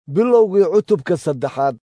bilowgii cutubka saddexaad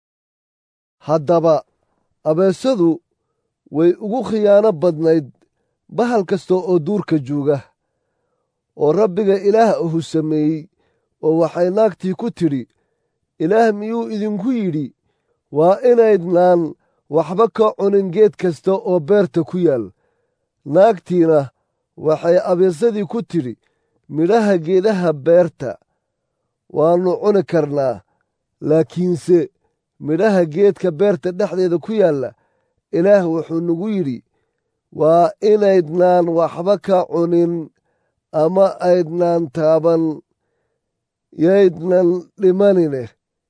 haddaba abeesadu way ugu khiyaano badnayd bahal kasta oo duurka jooga oo rabbiga ilaah ahu sameeyey oo waxay naagtii ku tidhi ilaah miyuu idinku yidhi waa inaydnaan waxba ka cunin geed kasta oo beerta ku yaal naagtiina waxay abeesadii ku tidhi midhaha geedaha beerta waannu cuni karnaa laakiinse midhaha geedka beerta dhexdeeda ku yaalla ilaah wuxuu nagu yidhi waa inaydnaan waxba ka cunin ama aydnaan taaban yaydnan dhimanine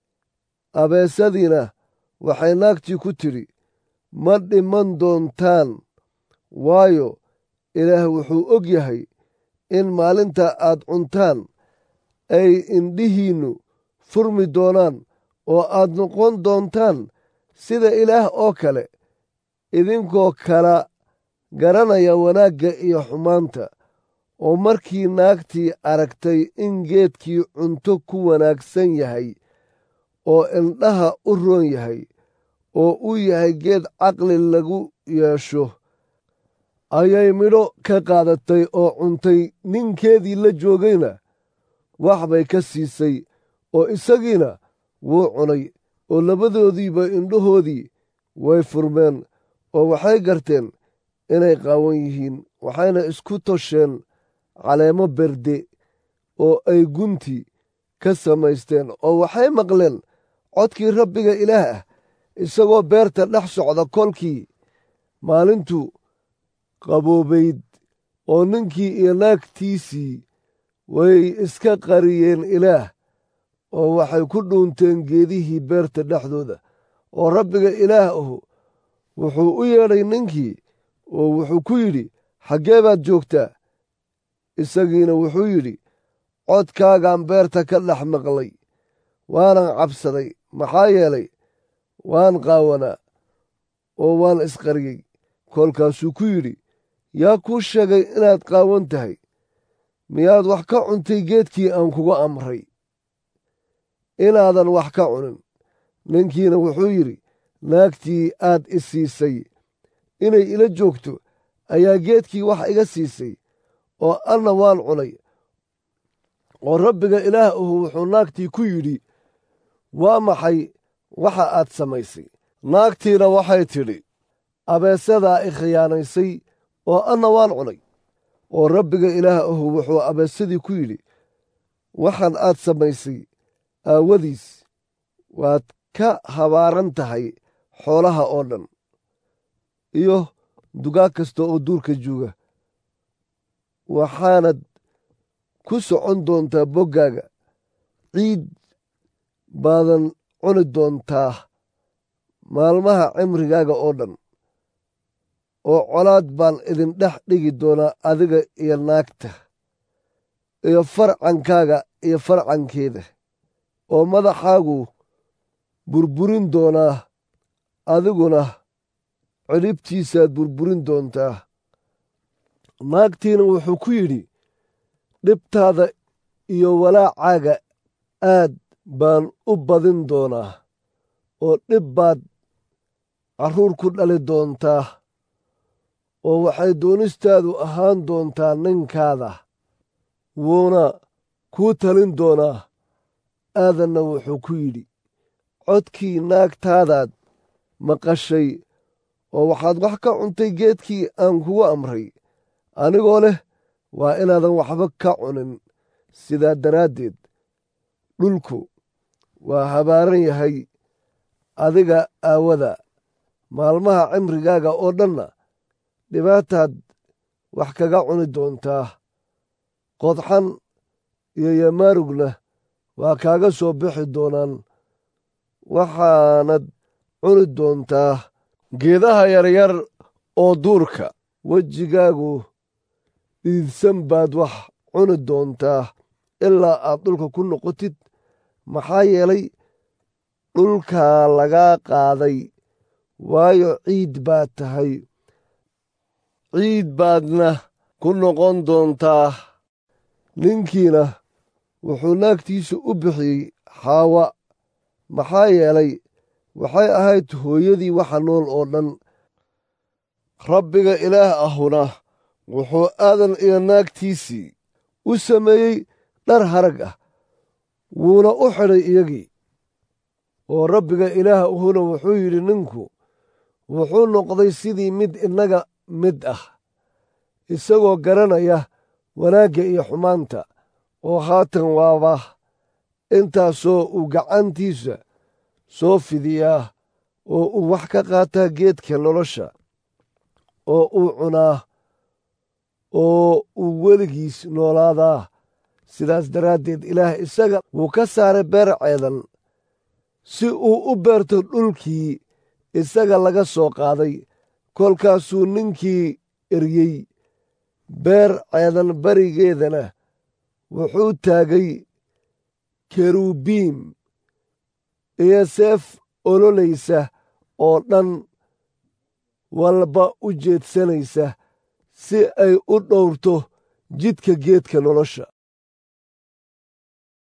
abeesadiina waxay naagtii ku tidhi ma dhiman doontaan waayo ilaah wuxuu og yahay in maalinta aad cuntaan ay indhihiinnu furmi doonaan oo aad noqon doontaan sida ilaah oo kale idinkoo kala garanaya wanaagga iyo xumaanta oo markii naagtii aragtay in geedkii cunto ku wanaagsan yahay oo indhaha u roon yahay oo uu yahay geed caqli lagu yeesho ayay midho ka qaadatay oo cuntay ninkeedii la joogayna wax bay ka siisay oo isagiina wuu cunay oo labadoodiiba indhahoodii way furmeen oo waxay garteen inay qaawan yihiin waxayna isku tosheen caleemo berde oo ay gunti ka samaysteen oo waxay maqleen codkii rabbiga ilaah ah isagoo beerta dhex socda kolkii maalintu qaboobayd oo ninkii iyo naagtiisii way iska qariyeen ilaah oo waxay ku dhuunteen geedihii beerta dhexdooda oo rabbiga ilaah ahu wuxuu u yeedhay ninkii oo wuxuu ku yidhi xaggee baad joogtaa isagiina wuxuu yidhi codkaagaan beerta ka dhex maqlay waanan cabsaday maxaa yeelay waan qaawanaa oo waan isqariyey kolkaasuu ku yidhi yaa kuu sheegay inaad qaawan tahay miyaad wax ka cuntay geedkii aan kugu amray inaadan wax ka cunin ninkiina wuxuu yidhi naagtii aad i siisay inay ila joogto ayaa geedkii wax iga siisay oo anna waan cunay oo rabbiga ilaah ahu wuxuu naagtii ku yidhi waa maxay waxa aad samaysay naagtiina waxay tidhi abeesadaa i khiyaanaysay oo anna waan cunay oo rabbiga ilaah ahu wuxuu abeesadii ku yidhi waxaan aad samaysay aawadiis waad ka habaaran tahay xoolaha oo dhan iyo dugaag kasta oo duurka jooga waxaanad ku socon doontaa boggaaga ciid baadan cuni doontaa maalmaha cimrigaaga oo dhan oo colaad baan idin dhex dhigi doonaa adiga iyo naagta iyo farcankaaga iyo farcankeeda oo madaxaagu burburin doonaa adiguna cidhibtiisaad burburin doontaa naagtiina wuxuu ku yidhi dhibtaada iyo walaacaaga aad baan u badin doonaa oo dhib baad carruur ku dhali doontaa oo waxay doonistaadu ahaan doontaa ninkaada wuuna kuu talin doonaa aadanna wuxuu ku yidhi codkii naagtaadaad maqashay oo waxaad wax ka cuntay geedkii aan kugu amray anigoo leh waa inaadan waxba ka cunin sidaa daraaddeed dhulku waa habaaran yahay adiga aawada maalmaha cimrigaaga oo dhanna dhibaataad wax kaga cuni doontaa qodxan iyo yamaarugna waa kaaga soo bixi doonaan waxaanad cuni doontaa geedaha yaryar oo duurka wejigaagu dhiidsan baad wax cuni doontaa ilaa aad dhulka ku noqotid maxaa yeelay dhulkaa lagaa qaaday waayo ciid baad tahay ciid baadna ku noqon doontaa ninkiina wuxuu naagtiisa u bixiyey xaawa maxaa yeelay waxay ahayd hooyadii waxa nool oo dhan rabbiga ilaah ahuna wuxuu aadan iyo naagtiisii u sameeyey dhar harag ah wuuna u xidhay iyagii oo rabbiga ilaah ahuna wuxuu yidhi ninku wuxuu noqday sidii mid innaga mid ah isagoo garanaya wanaagga iyo xumaanta oo haatan waaba intaasoo uu gacantiisa soo fidiyaa oo uu wax ka qaataa geedka nolosha oo uu cunaa oo uu weligiis noolaadaa sidaas daraaddeed ilaah isaga wuu ka saaray beer ceedan si uu u beerto dhulkii isaga laga soo qaaday kolkaasuu ninkii eryey beer ceedan barigeedana wuxuu taagay kerubiim iyo seef ololaysa oo dhan walba u jeedsanaysa si ay u dhowrto jidka geedka nolosha